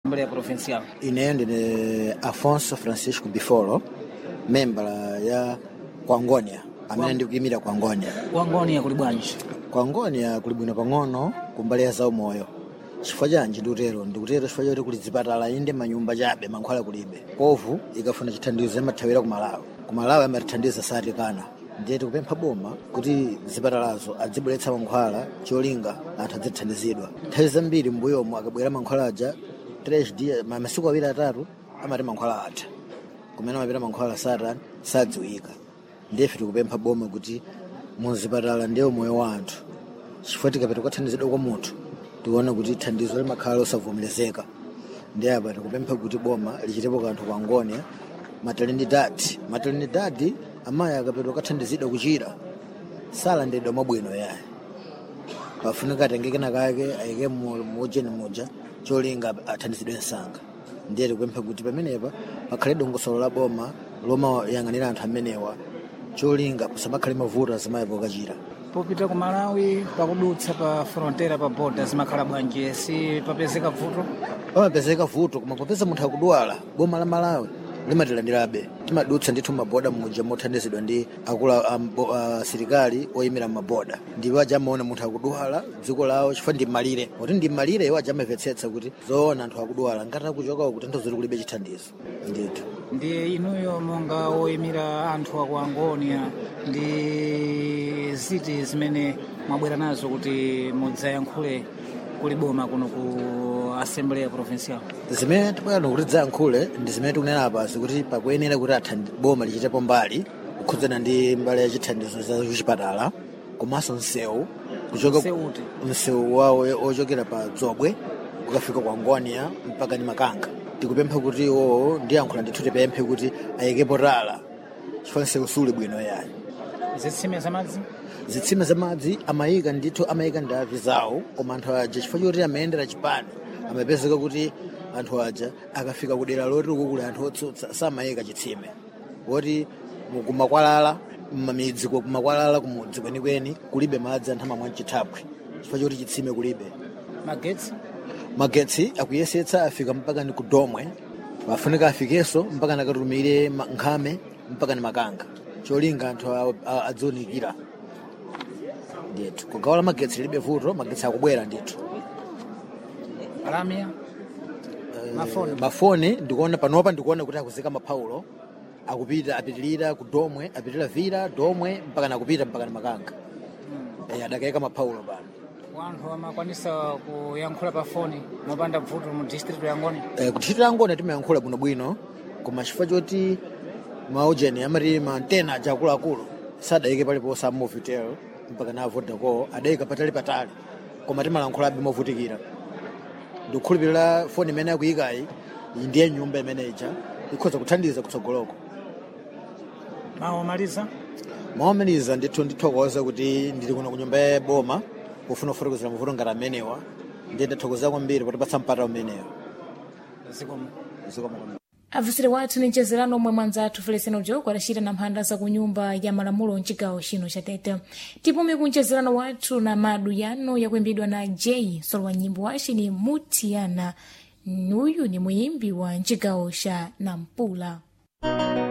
Assembleia Provincial. ineyo ndine afonso francisco bifolo membala ya kwangonia amene ndikuyimira kwangonia Kwangonia kuli bwanji? kwangonia kuli bwino pang'ono kumbali ya zaumoyo chifukwa chanji ndikutero ndikutero chifukwa choti kuli zipatala inde manyumba chabe mankhwala kulibe kovu ikafuna chithandizo imathawira ku malawi ku malawi amatithandiza satikana ndiye tikupempha boma kuti zipatalazo adzibweretsa mankhwala cholinga anthu adzithandizidwa nthawi zambiri mbuyomo akabwera mankhwala aja 3 dia ma- masiku awiri atatu amati mankhwala atha kumene amapita mankhwala satani sadziwika ndiyefe tikupempha boma kuti muzipatala ndiye moyo wa anthu chifukwa tikapita kukathandizidwa kwa munthu tikuona kuti thandizo limakhala losavomerezeka ndiye apa tikupempha kuti boma lichitepo kanthu kwa ngonia maternidadi maternidadi amayi akapita kukathandizidwa kuchira salandidwa mwabwino yaye pafunika atengeke nakake ayike mu- mujeni muja cholinga athandizidwe msanga ndiye tikupempha kuti pamenepa pakhale dongosolo la boma lomayang'anira anthu amenewa cholinga pasamakhale mavuto azimayi pokachira popita ku malawi pakudutsa pa frontera pa boda zimakhala bwanji si papezeka vuto pamapezeka vuto koma popeza munthu akudwala boma la malawi limatilandirabe timadutsa ndithu maboda muja mothandizidwa ndi akulu asilikali oyimira maboda ndipo aja amaona munthu akudwala dziko lawo chifukwa ndi malire kuti ndi malire iwo aja amamvetsetsa kuti zoona anthu akudwala ngati akuchokawo kutanthauzira kuti kulibe chithandizo ndithu ndi inuyo monga woyimira anthu aku angonia ndi ziti zimene mwabwera nazo kuti mudzayankhule kuli boma kuno ku assembleya provincial zimene tipano kuti tidzayankhule ndi zimene tikunena apazi kuti pakuyenera kuti athandi boma lichitepo mbali kukhudzana ndi mbali ya chithandizo za kuchipatala komanso msewu kuchoka Msewuti? msewu wawo ochokera pa dzobwe kukafika kwa ngonia mpaka ni makanga tikupempha kuti iwowo ndiyankhula ndithu tipemphe kuti ayikepo tala chifukwa msewu suli bwino yayi zitsime zamadzi zitsime zamadzi amayika ndithu amayika ndavi zawo koma anthu aja chifukwa choti amayendera chipani amapezeka kuti anthu aja akafika kudera loti uku kuli anthu otsutsa samayika chitsime woti mu- kumakwalala mmamidzi ku- kumakwalala kumudzi kwenikweni kulibe madzi anthu amamwa mchithapwi chifukwa choti chitsime kulibe magetsi magetsi akuyesetsa afika mpaka ni kudomwe pafunika afikenso mpaka nakatumire ma- nkhame mpaka ni makanga cholinga anthu a- a- adzionikira ndithu kugawala magetsi libe vuto magetsi akubwera ndithu lamia mafoni mafoni ndikuona panopa ndikuona kuti akuzika mapaulo akupita apitilira ku domwe apitilira vira domwe mpaka nakupita mpaka ni makanga Eh, adakayika mapaulo pano wanthu amakwanisa kuyankhula pa foni mopanda vuto mu district ya ngoni Eh, kuthitira angone timayankhula bwinobwino koma chifukwa choti maujeni amati maantena aja akuluakulu sadayike paliponse a movitel mpaka na vodacom adayika patali patali koma timalankhulabe movutikira ndikukhulupirira foni imene akuyikayi iyi ndiye nyumba imene ija ikhoza kuthandiza kutsogoloko mawu maliza maomaliza ndithu ndithokoza kuti ndili kuno ku nyumba ya boma kufuna kufotokozera mavuto ngati amenewa ndiye ndathokoza kwambiri potipatsa mpata umenewo zikomo zikomo kwambiri abvusire wathu ni mchezerano omwe mwanza athu feleseno joko adacita na mphanda za ku nyumba ya malamulo mchigawo chino cha tete tipume ku mchezerano wathu na madu yano yakuimbidwa na j solo wa nyimbo wace ni mutiyana uyu ni muyimbi wa mchigawo cha nampula